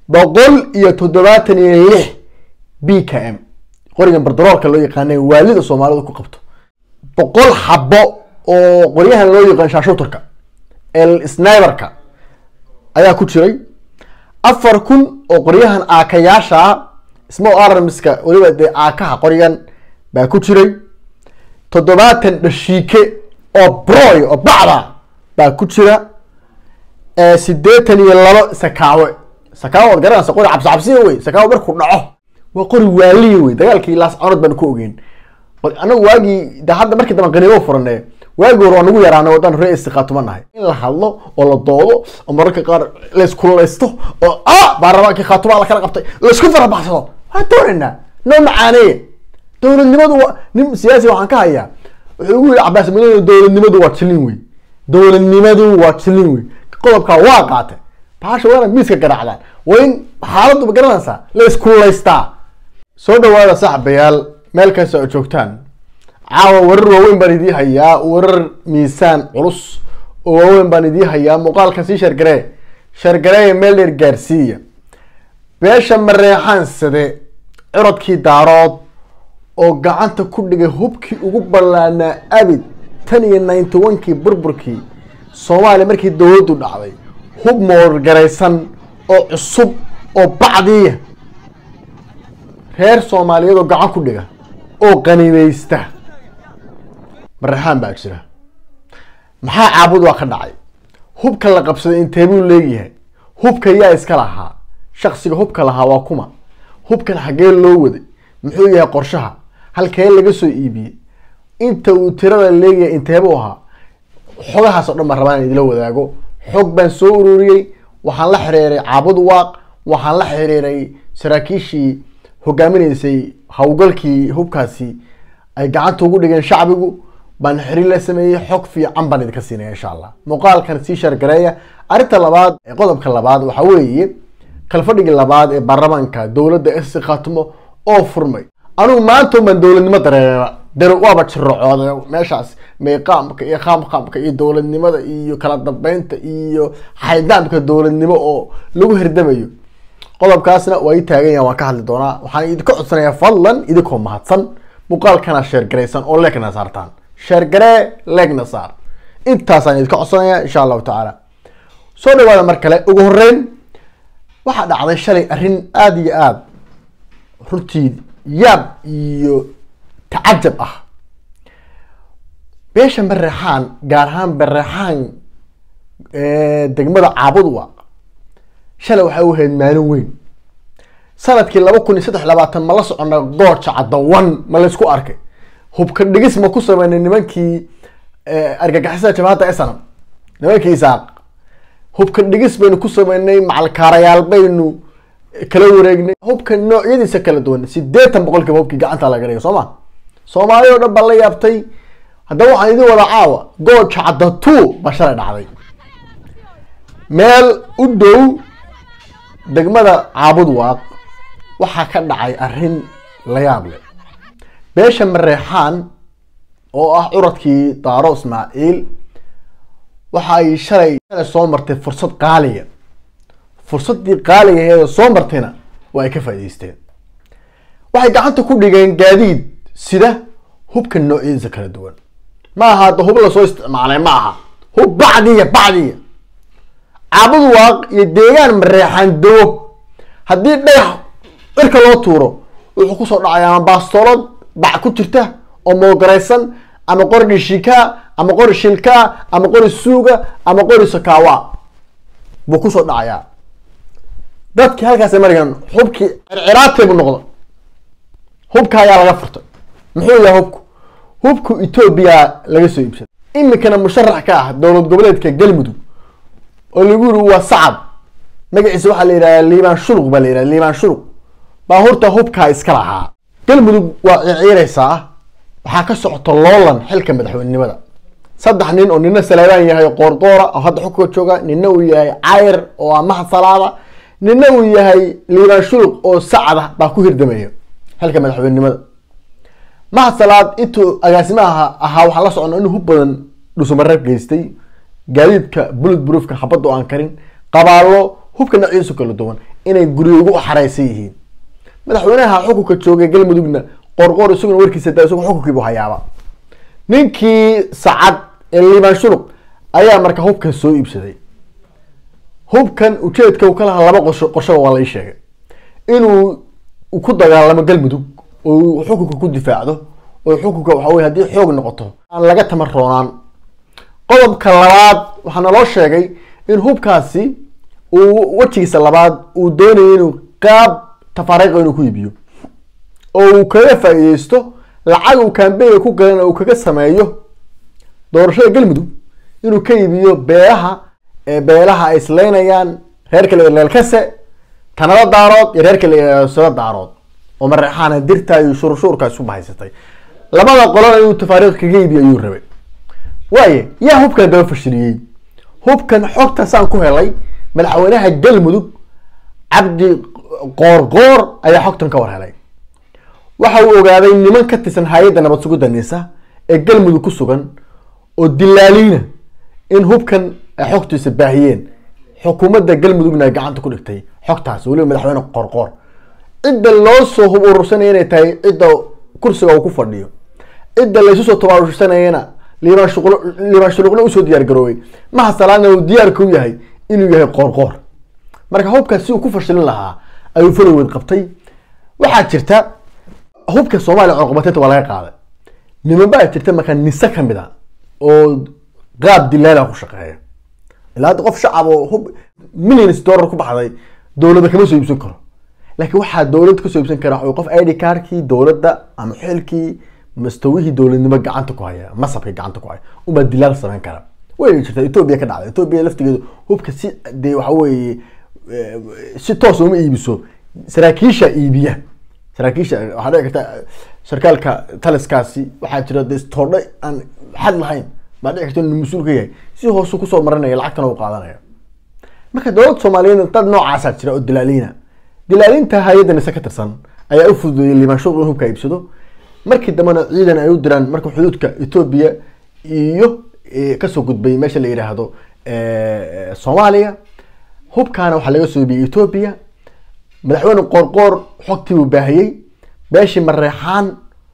boqol iyo toddobaatan iyo lix b k m qorigan bardaroolka loo yaqaanay waalida soomaalidu ku qabto boqol xabo oo qoryahan loo yaqaan shaashuutarka el sniberka ayaa ku jiray afar kun oo qoryahan aakayaasha small armska weliba dee aakaha qoryan baa ku jiray toddobaatan dhashiike oo broy oo bacda baa ku jira sideetan iyo labo sakaawe sakaawe waad garanaysa qori cabsi cabsiya wey sakaawe markuu dhaco waa qori waaliya wey dagaalkii laas canood baanu ku ogeyn anagu waagii de hadda markii dambe qaniimo furane waagi hore waa nagu yaraana wadaan ree istiqaatuma nahay in la hadlo oo la doodo oo mararka qaar layskulaysto oo a baarlamaankii khaatuma la kala qabtay laysku farabaxsado waa doonaynaa noo macaaneeya dowladnimadu waa nin siyaasi waxaan ka hayaa wuxuu ugu yidhi cabaas madoobe dowladnimadu waa jilin wey dowladnimadu waa jilin wey qodobkaa waa qaatay bahasha waana miiska garaacdaan waa in xaaladdu ma garanaysaa la iskulaystaa soo dhawaada saxbayaal meel kasta oo joogtaan caawa warar waaweyn baan idii hayaa warar miisaan culus oo waaweyn baan idii hayaa muuqaalkan sii shargaree shargareeya meel dheer gaarsiiya beesha mareexaansade cirodkii daarood oo gacanta ku dhigay hubkii ugu ballaanaa abid tan iyo ninety onkii burburkii soomaaliya markii dowladdu dhacday hub moorgaraysan oo cusub oo bacdiya reer soomaaliyeed oo gacan ku dhiga oo qanimaysta mareexaan baa jira maxaa caabud waa ka dhacay hubka la qabsaday intee buu leegyahay hubka yaa iska lahaa shaksiga hubka lahaa waa kuma hubkan xaggee loo waday muxuu yahay qorshaha halkee laga soo iibiyey inta uu tirada leeyahay inteebuu ahaa xogahaas oo dhan baan rabaa in idila wadaago xog baan soo ururiyey waxaan la xiriiray caabud waaq waxaan la xiriiray saraakiishii hogaaminaysay howlgalkii hubkaasi ay gacanta ugu dhigeen shacbigu baan xiriir la sameeyey xog fiican baan idinka siinaya insha allah muuqaalkan sii shargareeya arrinta labaad ee qodobka labaad waxaa weeye kalfadhigii labaad ee baarlamaanka dowladda esi khaatimo oo furmay anugu maanta baan dowladnimo dareera dar waaba jirocooda meeshaas meeqaamka iyo qaamqaamka iyo dowladnimada iyo kala dambeynta iyo xaydaamka dowladnimo oo lagu herdamayo qodobkaasna waa ii taagan yahan waan ka hadli doonaa waxaan idinka codsanayaa fadlan idinkoo mahadsan muuqaalkana sheergaraysan oo leegna saartaan sheergaree leegna saar intaasaan idinka codsanayaa insha allahu tacaala soo dhawaada mar kale ugu horeyn waxaa dhacday shalay arrin aada iyo aada runtii yaab iyo tacajab ah beesha bareexaan gaar ahaan bareexaan degmada caabud waaq shalay waxay u ahayd maalin weyn sanadkii laba kun iyo saddex labaatan ma la socona gooja caddawan ma laysku arkay hubka dhigis ma ku sameynay nimankii argagixisada jabhadda esanam nimankii isaaq hubka dhigis baynu ku sameynay macalkaarayaal baynu kala wareegnay hubka noocyadiisa kala duwan sideetan boqolkiiba hubkii gacanta laga dhigay soo ma soomaali oo dhan baa la yaabtay haddaba waxaan idin wada caawa gooja cadda two baa shalay dhacday meel u dhow degmada caabud waaq waxaa ka dhacay arrin la yaab leh beesha mareexaan oo ah curadkii daaro ismaaciil waxa ay shalay shalay soo martay fursad qaaliya fursaddii qaaliga aheeda soo martayna waa ay ka faa'idaysteen waxay gacanta ku dhigeen gaadiid sida hubka noocyadiisa kala duwan ma aha hadda hub lasoo isticmaalay ma aha hub bacdiya bacdiya caabud waaq iyo deegaan mareexaan dawo haddii dhagax cirka loo tuuro wuxuu kusoo dhacay ama baastoolad bac ku jirta oo moogaraysan ama qori dhishikaa ama qori shilkaa ama qori suuga ama qori sakaawa buu kusoo dhacayaa dadkii halkaas marigan hubkii circiraatay buu noqda hubka ayaa laga furtay muxuu yahay hubku hubku etoobiya laga soo iibsaday iminkana musharax ka ah dowlad goboleedka galmudug oo lagu yiri waa sacab magaciisa waxaa la yidhahdaa liibaan shuruq baa la yidhahda liibaan shuruq baa horta hubkaa iska lahaa galmudug waa ciirciiraysaa waxaa ka socota loolan xilka madaxweynenimada saddex nin oo nina salaabaan yahay qoordoora oo hadda xukunka jooga nina uu yahay cayr oo ah mahad salaada nina uu yahay liibaan shuruq oo sacada baa ku hirdamaya xilka madaxweynenimada mahad salaad intuu agaasimaha ahaa waxaa la socona inuu hub badan dhusumareeb geystay gaadiidka bullet broofka xabadda oo aan karin qabaalo hubka noocyadiisu kala duwan inay guryo ugu xareysan yihiin madaxweynaha xukunka joogay galmudugna qorqoor isaguna warkiisa da isagu xukunkiibu hayaaba ninkii sacad ee liibaan shuluq ayaa marka hubkan soo iibsaday hubkan ujeedka uu ka lahaa laba qorsho qorshoba waa la ii sheegay inuu ku dagaalamo galmudug oo uu xukunka ku difaacdo oo xukunka waxa weye haddii xoog noqoto aan laga tamar roonaan qodobka labaad waxaa naloo sheegay in hubkaasi uu wejigiisa labaad uu doonayo inuu qaab tafaariiqa inuu ku iibiyo oo uu kaga faa-iideysto lacag uu kambeynga ku galan uu kaga sameeyo doorashada galmudug inuu ka iibiyo beelaha beelaha ay isleynayaan reerka la leelkase tanada daarood iyo reerka la sado daarood oo mareexaana dirta iyo shurshuurka isu bahaysatay labada qolona inuu tafaariiq kaga iibiyo ayuu rabay waaye yaa hubkan daba fashiliyey hubkan xogta saan ku helay madaxweynaha galmudug cabdi qoorqoor ayaa xogtan ka war helay waxa uu ogaaday niman ka tirsan hay-adda nabad sugidda nisa ee galmudug ku sugan oo dilaaliina in hubkan ay xogtiisa baahiyeen xukuumadda galmudugna ay gacanta ku dhigtay xogtaas weliba madaxweyne qoorqoor cidda loo soo hub urursanaya inay tahay cidda kursiga uu ku fadhiyo cidda laysu soo tabaarursanayana liibaan shuql liibaan shuluqna usoo diyaar garoobay mahasalaadna uu diyaarka u yahay inuu yahay qoorqoor marka hubkaas si uu ku fashilin lahaa ayuu faloweed qabtay waxaa jirta hubka soomaaliya cunqabateynta waa laga qaaday niman baa jirta markaa nise kamid a oo qaab dilaala ku shaqeeya ilaa hadda qof shacab oo hub millions dollar ku baxday dowladda kama soo iibsan karo laakiin waxaa dowladda kasoo iibsan kara waxa qof id cardkii dowladda ama xilkii mastawihii dowladnimo gacanta ku haya masabka gacanta ku haya unbaa dilaal samayn kara way jirta etoobiya ka dhacday etoobiya laftigeedu hubka si dee waxa weeye si toos uma iibiso saraakiisha iibiya saraakiisha waxaa dhici karta sarkaalka taliskaasi waxaa jira de toordha aan xad lahayn baa dhici karta inuu mas-uul ka yahay si hoosu kusoo marinaya lacagtana u qaadanaya marka dowladda soomaaliyeed dad noocaasaa jira oo dilaaliina dilaalinta hay-adda nise ka tirsan ayaa u fududeeyay liibaanshadu in hubka iibsado markii dambena ciidan ay u diraan marka xuduudka etoobiya iyo kasoo gudbay meesha la yidhaahdo soomaaliya hubkaana waxaa laga soo iibiyey etoobiya madaxweyne qoorqoor xogtii uu baahiyey beeshii mareexaan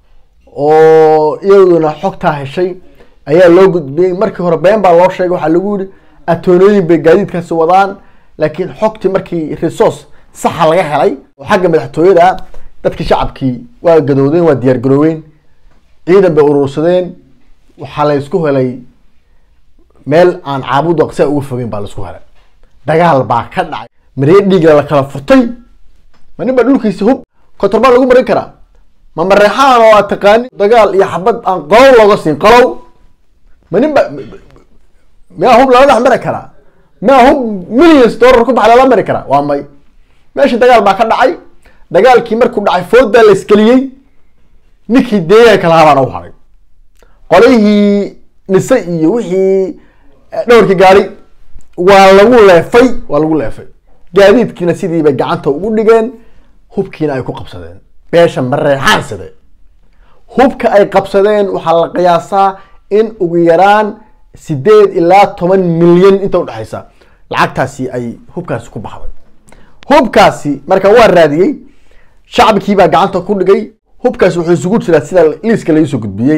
oo iyaduna xogtaa heshay ayaa loo gudbiyey markii hore been baa loo sheegay waxaa lagu yihi atoonooyin bay gaadiidkaasi wadaan laakiin xogtii markii resource saxa laga helay oo xagga madaxtooyada dadkii shacabkii waa gadoodeen waa diyaar garooween ciidan bay urursadeen waxaa la isku helay meel aan caabudu aqsia uga fogeyn baa la isku helay dagaal baa ka dhacay maree dhiiga la kala furtay ma nin baa dhulkiisa hub kotorbaa lagu marin karaa ma mareexaan oo aad taqaani dagaal iyo xabad aan qolow looga siin qolow ma nin ba miyaa hub lala dhex mari karaa miyaa hub millions dollar ku bax lala mari karaa waa may meesha dagaal baa ka dhacay dagaalkii markuu dhacay foodaa la iskeliyey ninkii deegaanka lahaa baana u haray qolihii nise iyo wixii dhowrkii gaari waa lagu leefay waa lagu leefay gaadiidkiina sidii bay gacanta ugu dhigeen hubkiina ay ku qabsadeen beesha mareexaansade hubka ay qabsadeen waxaa la qiyaasaa in ugu yaraan sideed ilaa toban milyan inta udhexaysa lacagtaasi ay hubkaasi ku baxday hubkaasi marka waa raadiyey shacabkiibaa gacanta ku dhigay hubkaasi wuxuu isugu jiraa sida liiska laisoo gudbiyey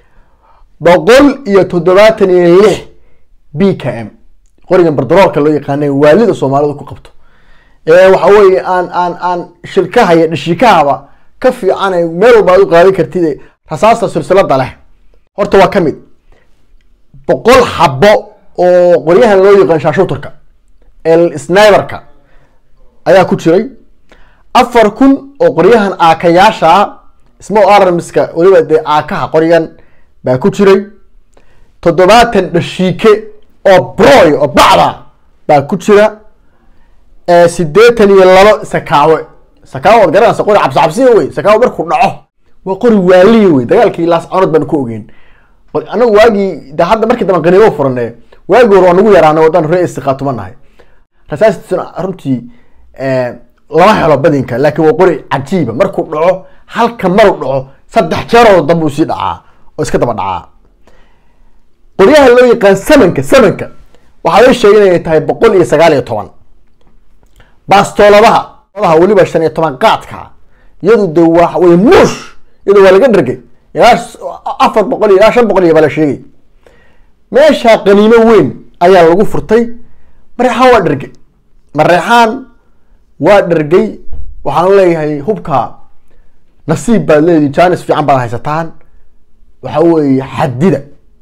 boqol iyo toddobaatan iyo lix b k m qorigan bardaroolka loo yaqaanay waalida soomaalidu ku qabto ee waxa weeye aan aan aan shilkaha iyo dhishikahaba ka fiican meel walba aad u qaadan kartid rasaasta silsilada leh horta waa ka mid boqol xabo oo qoryahan loo yaqaan shaashuutarka el sniberka ayaa ku jiray afar kun oo qoryahan aakayaasha small armska weliba dee aakaha qoryan baa ku jiray toddobaatan dhashiike oo broy oo bacda baa ku jira sideetan iyo labo sakaawe sakaawe waad garanaysa qori cabsi cabsiya wey sakaawe markuu dhaco waa qori waaliya wey dagaalkii laas canood baan ku ogeyn anagu waagii de hadda markii dambe qaniimo furane waagii hore waa nagu yaraana wadaan ree istiqaatuma nahay rasaastiisuna runtii lama helo badinka laakiin waa qori cajiiba markuu dhaco halka maru dhaco saddex jeeroo dambuu sii dhacaa oo iska daba dhacaa qoryaha loo yaqaan samanka samanka waxaa loo sheegay inay tahay boqol iyo sagaal iyo toban baastooladaha daha weliba shan iyo toban qaadka iyadu de waa way muush iyadu waa laga dhergay ilaa afar boqol iyo ilaa shan boqol iyo baa la sheegay meesha qaniimo weyn ayaa lagu furtay mareexaan waa dhergay mareexaan waa dhergay waxaan leeyahay hubka nasiib baad leedihi janis fiican baad haysataan waxa weeye xadida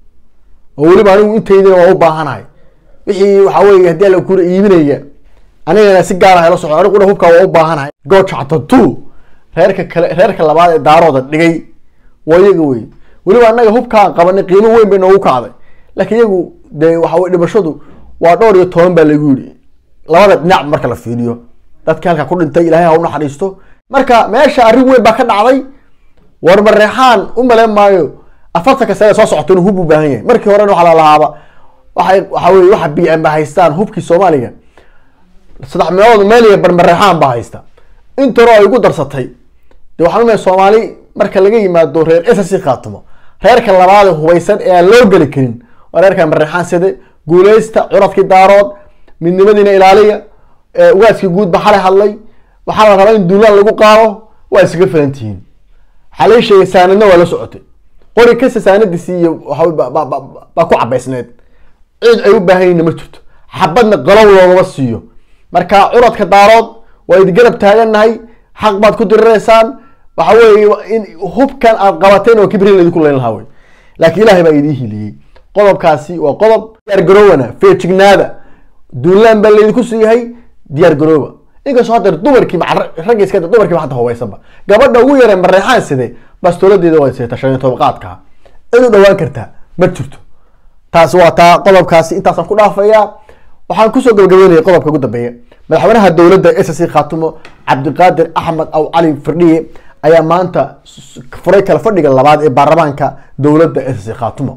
oo weliba anigu intaydina waa u baahanahay wixii waxa weye haddii alla kura iibinaya anigana si gaar ah la socdo aniguna hubka waa u baahanahay goojacta two reerka kale reerka labaad ee daarooda dhigay waa iyaga wey weliba anaga hubkaan qabanay qiimo weyn bay noogu kacday laakiin iyagu dee waxa weye dhimashadu waa dhowr iyo toban baa lagu yidhi labada dhinac marka la fiiriyo dadkii halka ku dhintay ilahay ha u naxariisto marka meesha arrin weyn baa ka dhacday war mareexaan u maleyn maayo afartanka sane soo socota inuu hub u baahan yahay markii horena waxaa lalahaaba waxay waxa weye waxa b m ba haystaan hubkii soomaaliga saddex meelood meel iyo bar mareexaan baa haysta intana ay ugu darsatay de waxaan umahay soomaali marka laga yimaado reer ss khaatimo reerka labaad ee hubaysan ee aan loo geli karin waa reerka mareexaan side guuleysta curadkii daarood midnimadiina ilaaliya ugaaskii guud ba xalay hadlay waxaa la rabaa in duulaan lagu qaado waa iskaga filan tihiin waxaa laga sheegay saanadna waa la socotay qori kasta saanadiisi iyo waxa baa ku cabaysneed ciid ay u baahan yihin ma jirto xabadna qalow loogama siiyo marka curadka daarood waa idi garab taagannahay xaq baad ku diriraysaan waxa weeye in hubkan aad qabateen oo kibrin laydinku leyn lahaa wey laakiin ilaahay baa idii hiliyey qodobkaasi waa qodob diyaar garoowana feejignaada duulaan baa laydinku siiyahay diyaar garooba inkastoo hadda dumarkii ragga iska dumarkiiba hadda hubaysanba gabadha ugu yaree mareexaan side bastooladeeda waa seeta shan iyo toban qaadka cid u dhawaan kartaa ma jirto taasi waa taa qodobkaasi intaasaan ku dhaafayaa waxaan kusoo gabagabeynaya qodobka ugu dambeeya madaxweynaha dowladda s c khaatumo cabdiqaadir axmed aw cali firdhiye ayaa maanta furay kala fadhiga labaad ee baarlamaanka dowladda s c khaatumo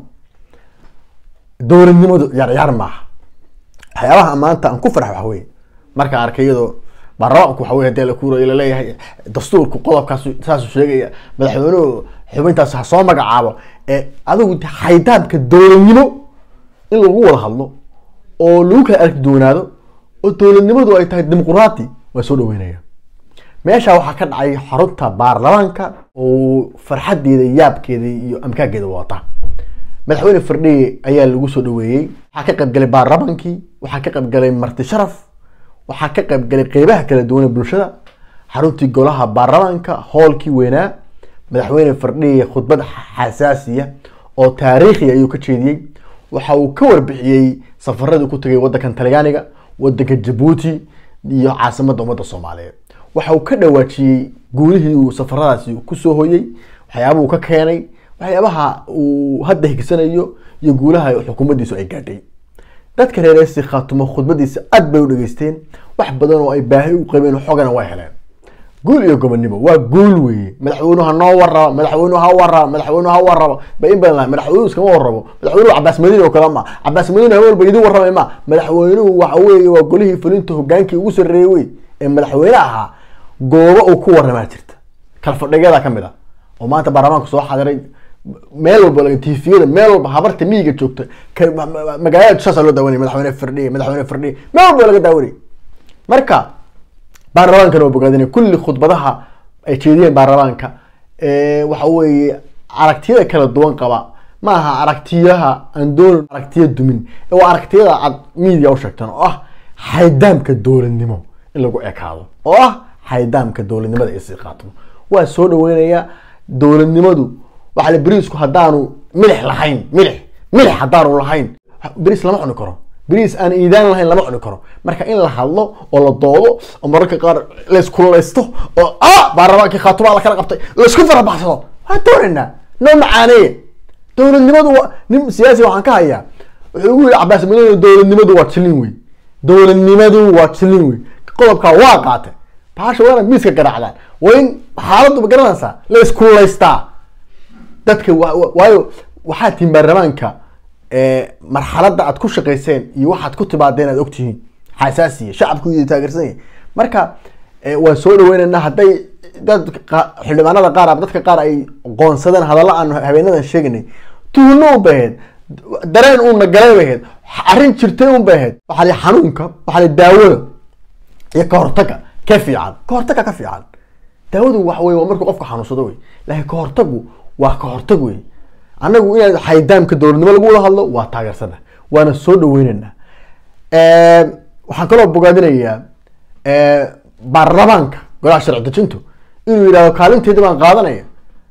dowladnimadu yaryaar maaha waxyaabaha maanta aan ku farx waxa weye markaan arkay iyadoo baarlamaanku waxa wey hadii la kuurayo laleeyahay dastuurku qodobkaas saasuu sheegaya madaxweynuhu xubintaas ha soo magacaabo ee adigu xaydaabka dowladnimo in lagu wada hadlo oo lagu kala arki doonaado oo dowladnimadu ay tahay dimuquraati waa soo dhaweynaya meesha waxaa ka dhacay xarunta baarlamaanka oo farxadeeda yaabkeeda iyo amkaageeda wata madaxweyne firdhiye ayaa lagu soo dhaweeyey waxaa ka qaybgalay baarlamaankii waxaa ka qaybgalay marti sharaf waxaa ka qaybgalay qeybaha kala duwan ee bulshada xaruntii golaha baarlamaanka hoolkii weynaa madaxweyne firdhiye khudbad xasaasiya oo taariikhi ayuu ka jeediyey waxa uu ka warbixiyey safaradii ku tagay wadankan talyaaniga wadanka jabuuti iyo caasimadda ummadda soomaaliyeed waxa uu ka dhawaajiyey guulihii uu safaradaasi kusoo hoyey waxyaabaha uu ka keenay waxyaabaha uu hadda higsanayo iyo guulaha xukuumaddiisu ay gaadhay dadka reer esi khaatumo khudbadiisa aad bay u dhageysteen wax badan oo ay baahi u qabeen xogana way heleen guul iyo gobonnimo waa guul weeye madaxweynuhu ha noo warraba madaxweynuhu ha warraba madaxweynuhu ha warraba ba in badan lahay madaxweynuhu iskama warrabo madaxweynuhu cabaas madiine oo kale ma cabaas madiine haween walba idin warramay ma madaxweynuhu waxa weeye waa golihii fulinta hogaankii ugu sarreeyey wey ee madaxweyne ahaa goobo uu ku warramaa jirta kalfadhigyada ka mid ah oo maanta baarlamaanka soo xadiray meel walba laga tifiyada meel walba habarta miyiga joogta magaalada saasa loo daawanay madaxweyne firdhiye madaxweyne firdhiye meel walba laga daawanay marka baarlamaankana waa bogaadinay kulli khudbadaha ay jeediyeen baarlamaanka waxa weeye aragtiyada kala duwan qaba ma aha aragtiyaha aan doonin aragtiya dumin waa aragtiyada aad media u sheegtaan oo ah xaydaamka dowladnimo in lagu ekaado oo ah xaydaamka dowladnimada isii qaatmo waa soo dhaweynayaa dowladnimadu waxa la beriisku haddaanu milix lahayn milix milix haddaanu lahayn beriis lama cuni karo beriis aan iidaan lahayn lama cuni karo marka in la hadlo oo la doodo oo mararka qaar layskulaysto oo ah baarlamaankii khaatumaa la kala qabtay laysku farabaxsado waa doonaynaa noo macaaneeye dowladnimadu waa nin siyaasi waxaan ka hayaa wuxuu ugu yidhi cabaas madoobe dowladnimadu waa jilin wey dowladnimadu waa jilin wey qodobkaa waa qaatay baasha waa inaad miiska garaacdaan waa in xaaladdu ma garanaysaa la iskulaystaa dadka waayo waxaa tihin baarlamaanka marxaladda aad ku shaqayseen iyo waxaad ku timaadeen aad ogtihiin xasaasiya shacabku iyo taageersan yahay marka waan soo dhaweynaynaa hadday dad xildhibaanada qaar ama dadka qaar ay qoonsadeen hadalla aan habeenadan sheeganay tuhno un bay ahayd dareen uuna galay bay ahayd arrin jirtay un bay ahayd waxaa la xanuunka waxaa la daawada iyo ka hortaga ka fiican ka hortaga ka fiican daawadu waxa wey waa markuu qofka xanuunsado wey laakiin ka hortagu waa ka hortag wey anagu inaad xaydaamka dowladnimo lagu wada hadlo waa taageersana waana soo dhaweynana waxaan kaloo bogaadinayaa baarlamaanka golaha sharci dejintu inuu yidhahdo kaalinteeda baan qaadanaya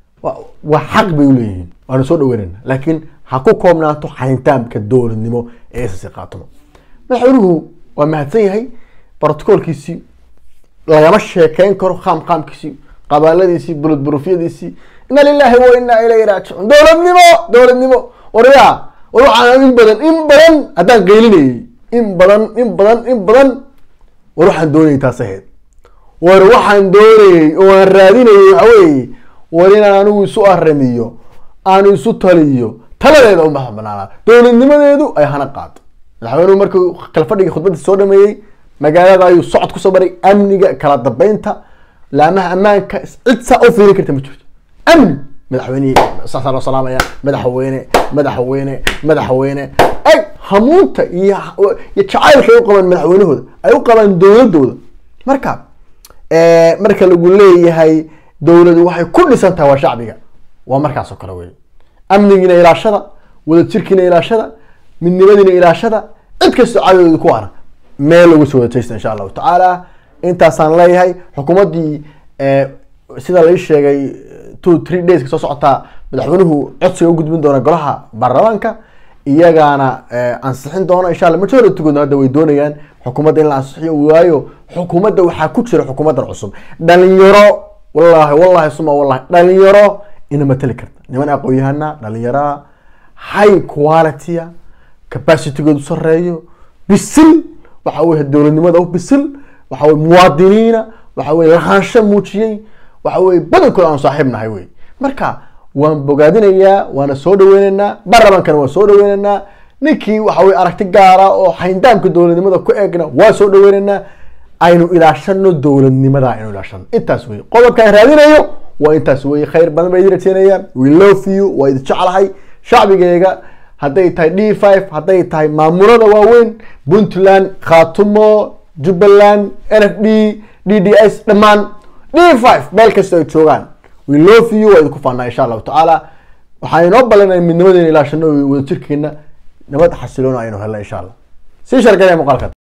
waa xaq bay uleeyihiin waana soo dhaweynana laakiin ha ku koobnaato xaydaamka dowladnimo ee ss qaatamo madaxweynuhu waa mahadsan yahay brotocolkiisii lagama sheekeyn karo qaam qaamkiisii qabaaladiisii bulud burufyadiisii ina lilahi wa inaa ilayhi raajicuun dowladnimo dowladnimo waryaa war waxaan in badan in badan haddaan qeylinayay in badan in badan in badan war waxaan doonayay taas ahayd war waxaan doonayey oo aan raadinayay waxa weeye war inaan anigu isu aramiyo aan isu taliyo taladeeda u madax banaanaa dowladnimadeedu ay hana qaado madaxweynuhu markuu kalfadhigii khudbadii soo dhameeyey magaalada ayuu socod kusoo baray amniga kala dambeynta laamaha ammaanka cid saa u fiirin karta ma jirto amni madaxweyne saasaa loo salaamaya madaxweyne madaxweyne madaxweyne ay hamuunta iyo iyo jacaylka ay u qabaan madaxweynahooda ay u qabaan dowladooda marka marka lagu leeyahay dowladu waxay ku dhisan tahay waa shacbiga waa markaas oo kale wey amnigiina ilaashada wadajirkiina ilaashada midnimadiina ilaashada cid kastoo cadowda ku ara meel lagu soo wadajaysta insha allahu tacaala intaasaan leeyahay xukuumaddii sida lai sheegay two three days ka soo socotaa madaxweynuhu codsiga u gudbin doona golaha baarlamaanka iyagaana ansixin doona insha alla majority-goodna hadda way doonayaan xukuumadda in la ansixiyo waayo xukuumadda waxaa ku jira xukuumaddan cusub dhalinyaro wallahi wallahi suma wallahi dhalinyaro ina matali karta niman aqoon-yahana dhalinyaraa high qualitya capacitygoodu sareeyo bisil waxa weye dowladnimada u bisil waxa weye muwaadiniina waxa weye lahaansho muujiyey waxa weye badankood aan saaxiib nahay wey marka waan bogaadinayaa waana soo dhaweyneynaa baarlamaankana waan soo dhaweyneynaa ninkii waxa weye aragti gaara oo xayndaamka dowladnimada ku eegna waa soo dhaweyneynaa aynu ilaashano dowladnimada aynu ilaashano intaas wey qodobkaan raadinayo waa intaas wey khayr badan bay idin rajeynayaan we love you waa idin jeclahay shacbigeyga hadday tahay d five hadday tahay maamulada waaweyn puntland khatumo jubbaland n f d d d s dhammaan d five meel kasta ay joogaan we love you waa idinku faanaa insha allahu tacaala waxaa inoo ballanaya midnimadeena ilaashano wadajirkeena nabad xasiloona aynu helna insha allah sii sharganaya muuqaalka